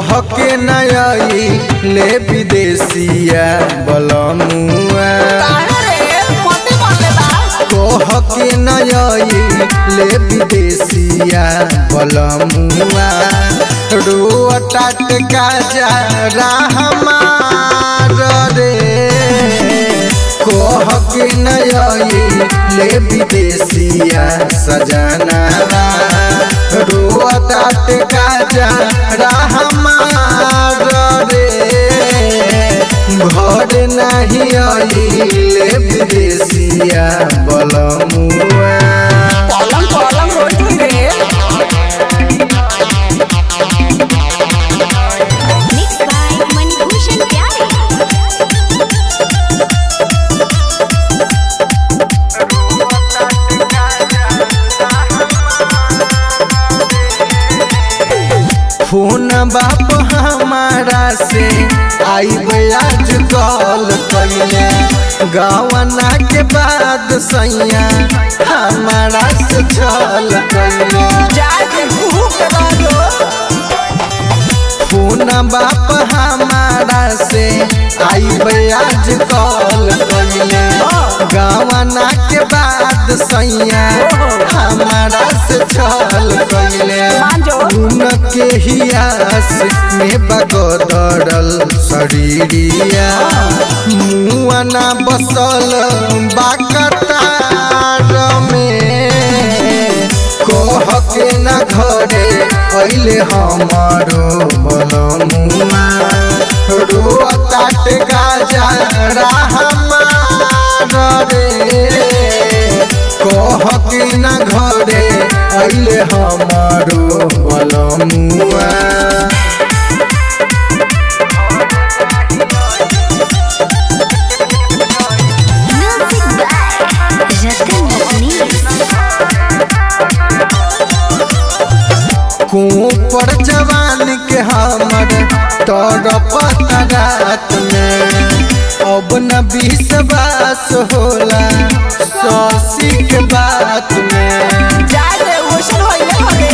कह के नई ले विदेशिया बलमुआ कह के नई ले विदेशिया बलमुआ रुआ टटका जा हमार रे कह के नई ले विदेशिया सजनावा रुआ टटका जा हमार रे घर नहीं आइले विदेशिया बलमुआ पलंग पलंग रोटी रे Mixed by Manibhushan Pyare. Phone बाप हमारा से आई आज कॉल कैले गवना के बाद सैया हमारा से छल कैले जाके भूख रहो फोन बाप हमारा से आई आज कॉल कैले गवना के बाद सैया हमारा से छल कैले मांजो उनके हियास में बगदरल शरीरिया मुआना बसल बाकतार में कह के न घरे अइले हमारो बलमुआ रोताट गाजा हमार रे कह के न घरे अइले हमारो बलमुआ Music by Ratan Ratnesh. पर जवान के हमर तड़पत रात में अब न विश्वास होला सौसी के बात में जाके ओसन होइले हगे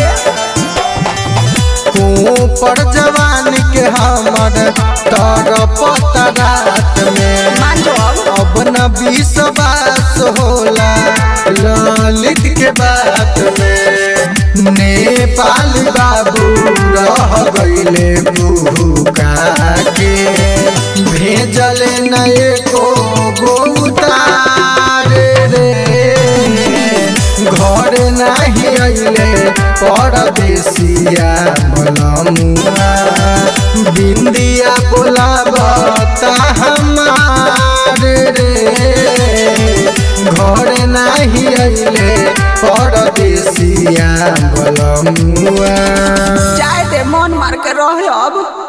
पर जवान के हमर तड़पत रात में मांजो अब न विश्वास होला ललित के बात में नेपाल बाबू रह गईले भूखा के भेजल नए को गोतार रे घर नहीं अइले परदेसिया बलमुआ बिंदिया बोलाबता हमार रे घर नहीं अइले परदेसिया बलमुआ जाए दे मन मार के रह अब